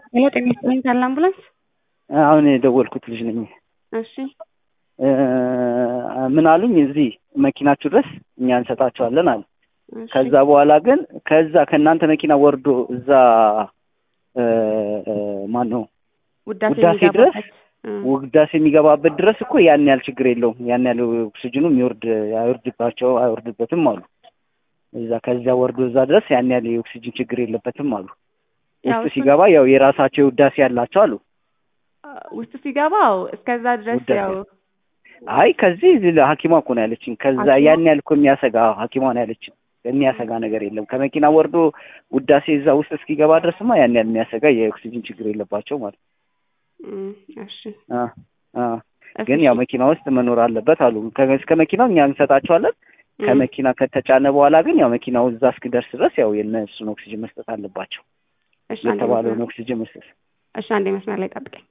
ሄሎ ጤና ይስጥልኝ ታላ አምቡላንስ። አሁን የደወልኩት ልጅ ነኝ። እሺ ምን አሉኝ፣ እዚህ መኪናችሁ ድረስ እኛ እንሰጣቸዋለን አሉ። እሺ፣ ከዛ በኋላ ግን ከዛ ከእናንተ መኪና ወርዶ እዛ ማን ነው ውዳሴ ውዳሴ ድረስ የሚገባበት እ፣ ውዳሴ የሚገባበት ድረስ እኮ ያን ያህል ችግር የለውም። ያን ያህል ኦክሲጅኑ የሚወርድ አይወርድባቸው አይወርድበትም አሉ። እዛ ከዚያ ወርዶ እዛ ድረስ ያን ያህል የኦክሲጅን ችግር የለበትም አሉ። ያው ውስጥ እሱን- ሲገባ ያው የራሳቸው ውዳሴ ያላቸው አሉ። ውስጥ ሲገባው እስከዛ ድረስ ውዳሴ። ያው አይ ከዚህ እዚህ ሐኪሟ እኮ ነው ያለችኝ። ከዛ ሐኪሟ? ያን ያህል እኮ የሚያሰጋ ሐኪሟ ነው ያለችኝ። የሚያሰጋ ነገር የለም። ከመኪና ወርዶ ውዳሴ እዛ ውስጥ እስኪገባ ድረስማ ያን ያህል የሚያሰጋ የኦክሲጅን ችግር የለባቸው ማለት እም፣ እሺ አ አ እሺ፣ ግን ያው መኪና ውስጥ መኖር አለበት አሉ። ከ- እስከ መኪናው እኛ እንሰጣቸዋለን። እም፣ ከመኪና ከተጫነ በኋላ ግን ያው መኪናው እዛ እስኪደርስ ድረስ ያው የእነሱን ኦክሲጅን መስጠት አለባቸው። እሺ አንዴ የተባለውን መስመር- ኦክሲጅን መስጠት እሺ አንዴ መስመር ላይ ጠብቀኝ።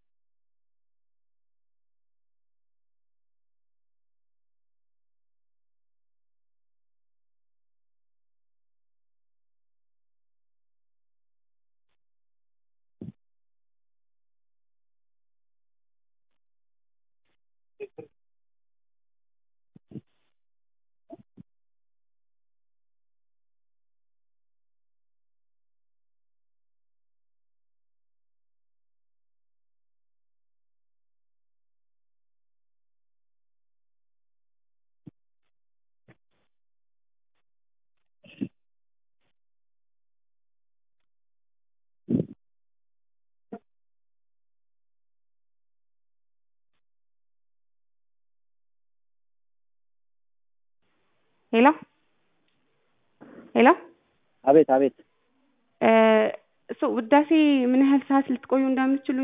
ሄሎ ሄሎ አቤት አቤት እ፣ እሱ ውዳሴ ምን ያህል ሰዓት ልትቆዩ እንደምትችሉ